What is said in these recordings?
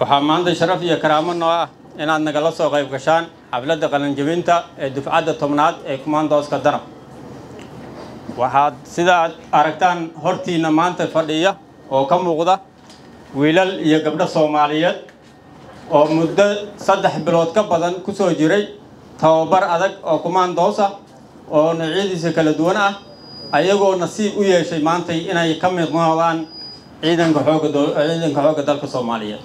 waxaa maanta sharaf iyo karaamo noo ah inaad nagala soo qayb gashaan xafladda qalinjabinta ee dufcadda tobnaad ee kumaandooska danab waxaad sidaad aragtaan hortiinna maanta fadhiya oo ka muuqda wiilal iyo gabdho soomaaliyeed oo muddo saddex bilood ka badan ku soo jiray tababar adag oo kumaandoos ah oo noocyadiisa kala duwan ah ayagoo nasiib u yeeshay maantay inay ka mid noqdaan ciidanka xooga ciidanka xoogga dalka soomaaliyeed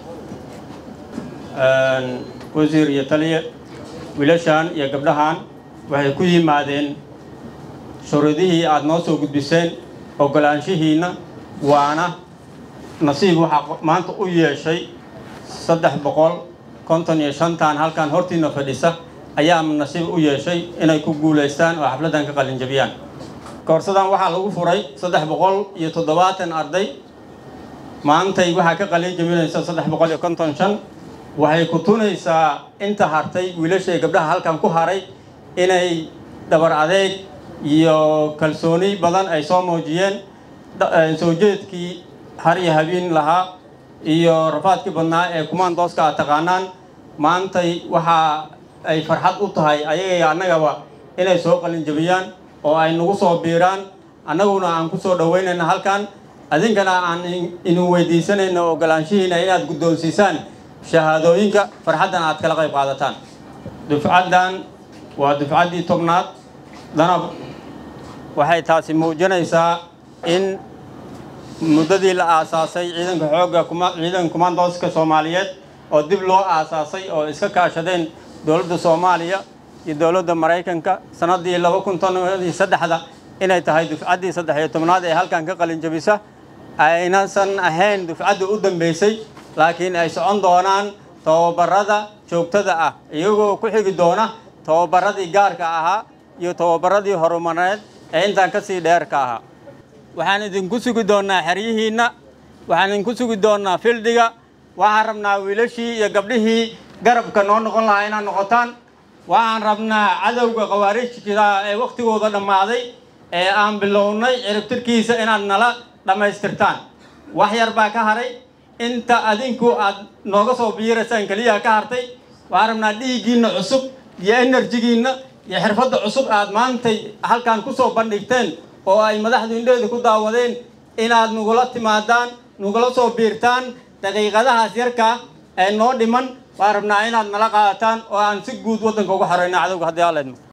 wasiir iyo taliye wiilashan iyo gabdhahan waxay ku yimaadeen shuruudihii aada noo soo gudbiseen ogolaanshihiinna waana nasiib waxaa maanta u yeeshay saddex boqol konton iyo shantan halkan hortiina fadhisa ayaa nasiib u yeeshay inay ku guulaystaan oo xafladdan ka qalinjabiyaan koorsadan waxaa lagu furay saddex boqol iyo toddobaatan arday maantay waxaa ka qalinjabinaysa saddex boqol iyo konton shan waxay ku tunaysaa inta hartay wiilashay gabdhaha halkan ku haray inay dhabar adeeg iyo kalsooni badan ay soo muujiyeen soo jeedkii har iyo habeen lahaa iyo rafaadkii badnaa ee kumaandooska aad taqaanaan maantay waxa ay farxad u tahay ayaga annagaba inay soo qalinjabiyaan oo ay nagu soo biiraan annaguna aan ku soo dhoweynayna halkan adinkana aan idin weydiisanayno ogolaanshihiina inaad guddoonsiisaan shahaadooyinka farxaddan aad kala qayb qaadataan dufcaddan waa dufcaddii tobnaad danab waxay taasi muujinaysaa in muddadii la aasaasay ciidanka xoogga ciidanka kumaandooska soomaaliyeed oo dib loo aasaasay oo iska kaashadeen dowladda soomaaliya iyo dowladda maraykanka sannaddii laba kun toniyo saddexda inay tahay dufcaddii saddex iyo tobnaad ee halkan ka qalinjabisa aynasan ahayn dufcadda u dambeysay laakiin ay socon doonaan tababarada joogtada ah iyagoo ku xigi doona tababaradii gaarka ahaa iyo tababaradii horumareed ee intaan ka sii dheerka ahaa waxaan idinku sugi doonnaa xeryihiinna waxaan idinku sugi doonnaa fildiga waxaan rabnaa wiilashii iyo gabdhihii garabka noo noqon lahaa inaad noqotaan waxaan rabnaa cadowga khawaarijka ee wakhtigooda dhammaaday ee aan bilownay ciribtirkiisa inaad nala dhammaystirtaan wax yar baa ka haray inta adinku aad nooga soo biiraysaan keliyaha ka hartay waxaan rabnaa dhiiggiinna cusub iyo enerjigiinna iyo xirfadda cusub aad maantay halkan ku soo bandhigteen oo ay madaxdu indheeda ku daawadeen inaad nagula timaadaan nagula soo biirtaan daqiiqadahaas yarkaa ee noo dhiman waan rabnaa inaad nala qaadataan oo aan si guud waddanka uga xoreyno cadowga haddii aleedmo